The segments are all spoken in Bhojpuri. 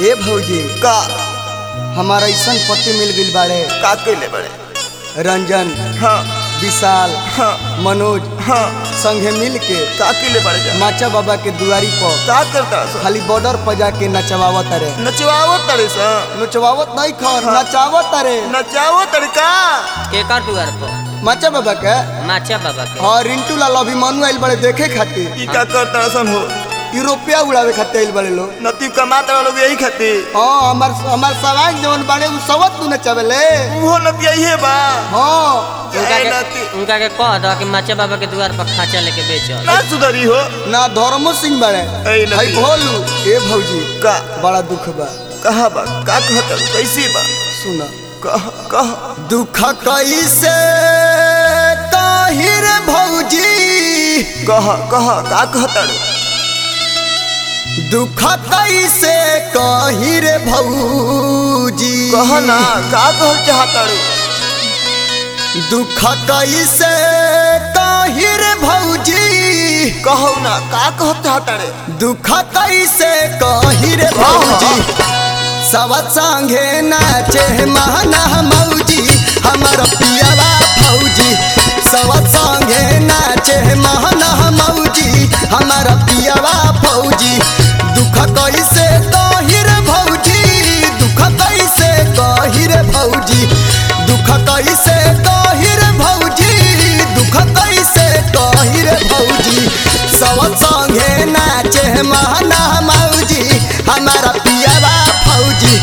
ए भौजी का हमारा ऐसन पति मिल गइल बाड़े का कइले बड़े रंजन हाँ विशाल हाँ मनोज हाँ संगे मिल के का कइले बड़े जा माचा बाबा के दुआरी पर का करता सो खाली बॉर्डर पर जाके नचवावत रे नचवाओ तड़े सा नचवावत नहीं खर नचावत रे नचाओ तड़का केकर दुआर पर माचा बाबा के माचा बाबा के हाँ रिंटू लाल अभिमानु आइल बड़े देखे खातिर ई का करता सन हो यूरोपिया उड़ावे खातिर आइल बड़े लोग नती कमाता लोग यही खातिर हाँ हमार हमार सवाल जवन बाड़े उ सबत तू नचावेले उहो नती यही बा हाँ उनका ए के नती उनका के कह दो कि माचा बाबा के दुआर पर खांचा लेके बेचो ना सुधरी हो ना धर्मो सिंह बड़े ए नती। भाई भोलू ए भौजी का बड़ा दुख बा कहा बा का कहता कैसी बा सुना कह कह दुख कैसे ताहिर भौजी कह कह का कहता दुख कैसे कहिर भौजी कह ना का कह चाहता दुख कैसे कहिर भौजी कहो ना का कह चाहता रे दुख कैसे कहिर भौजी सब संगे नाचे महना मौजी हमर पियावा भौजी सब संगे नाचे महना मौजी हमर पियावा भौजी दुख कैसे कहिर भौजी दुख कैसे कहिर भौजी दुख कैसे कहिर भौजी दुख कैसे कहिर भौजी सब संगे नाचे महना मौजी हमारा पियावा फौजी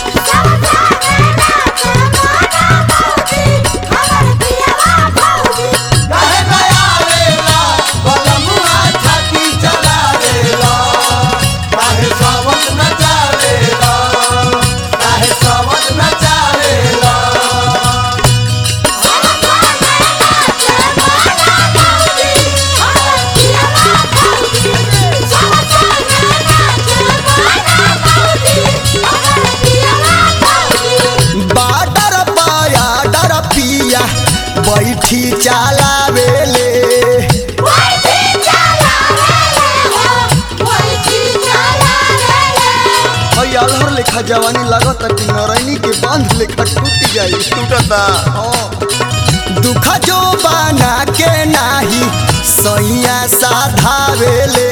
बाडर पाया डर पिया बैठी चलावेले हई अलहर लेखा जवानी लागत कि नरैनी के बांध लेखा टूट जाई टूटता दुख जो बना के नाही सैया साधावेले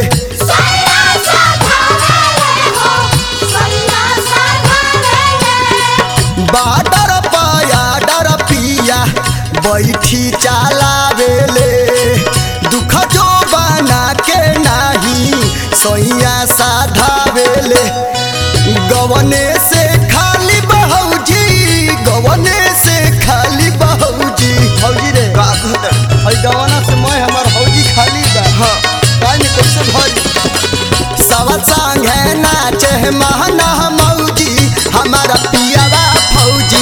बाडर पाया डर पिया बैठी चलावेले दुख जो बना के नाही सैया साधावेले गवने से खाली बहौजी गवने से खाली बहौजी हौजी रे का कहता हई गवना से मैं हमार हौजी खाली बा हाँ काहे में कैसे भरी सब संगे नाचे महना मौजी हमारा पियावा फौजी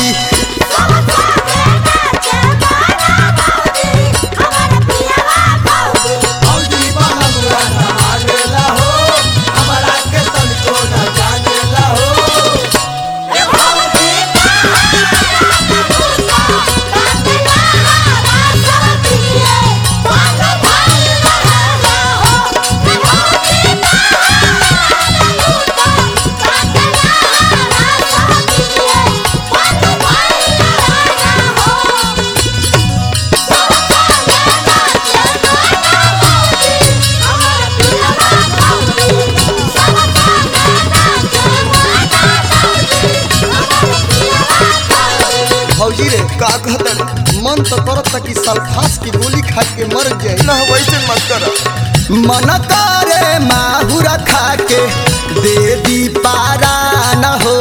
फौजी रे का कहता मन तो करता कि सल्फास की गोली खा के मर जाए ना वैसे मत कर मन करे माहुरा खा के दे दी पारा न हो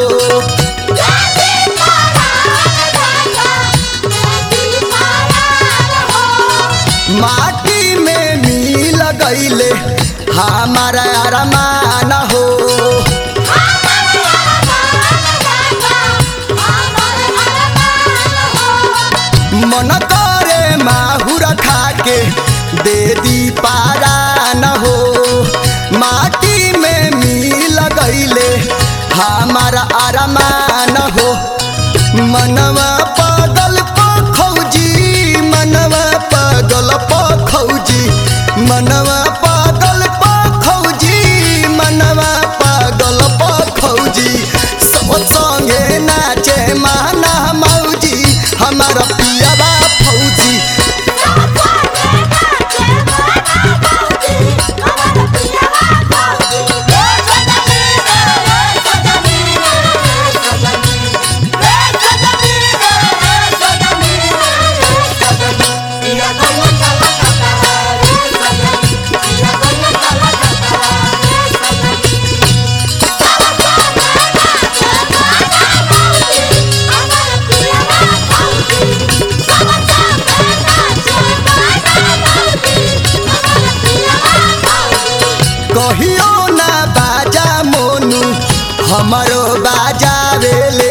माटी में मिल गईले हमारा अरमान हो मन करे माहुरा खा के दे दी पारा न हो माटी में मिल गईले हमारा अरमान हो मनवा पागल पखौजी मनवा पागल पखौजी मनवा पागल पखौजी मनवा पागल पखौजी हमरो बाजावेले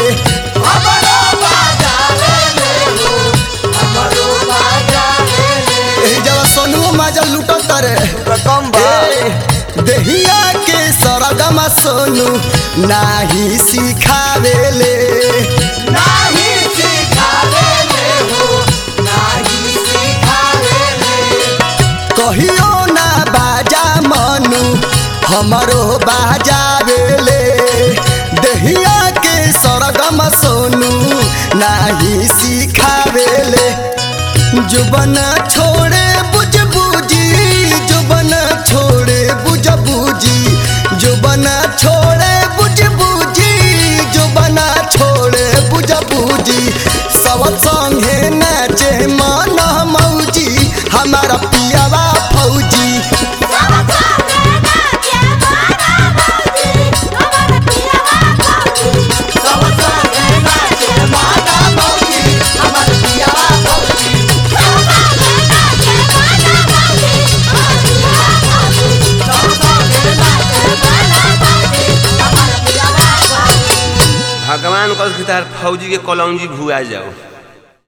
एही जब सोनू माजा लूटो तरे कम बा देहिया के सरगम सोनू नाही सिखावेले नाही सिखावेले हो नाही सिखावेले कहियो ना बाजा मनु हमरो बाजावेले देहिया के सरगम सोनू नाही सिखावेले जुबन छोड़े बुझ बुझी जुबन छोड़े बुझ बुझी जुबन छोड़े बुझ बुझी जुबन छोड़े बुझ बुझी सब संगे नाचे मन मौजी हमारा पियावा फौजी भगवान कल फौजी के कलौजी भुआ जाओ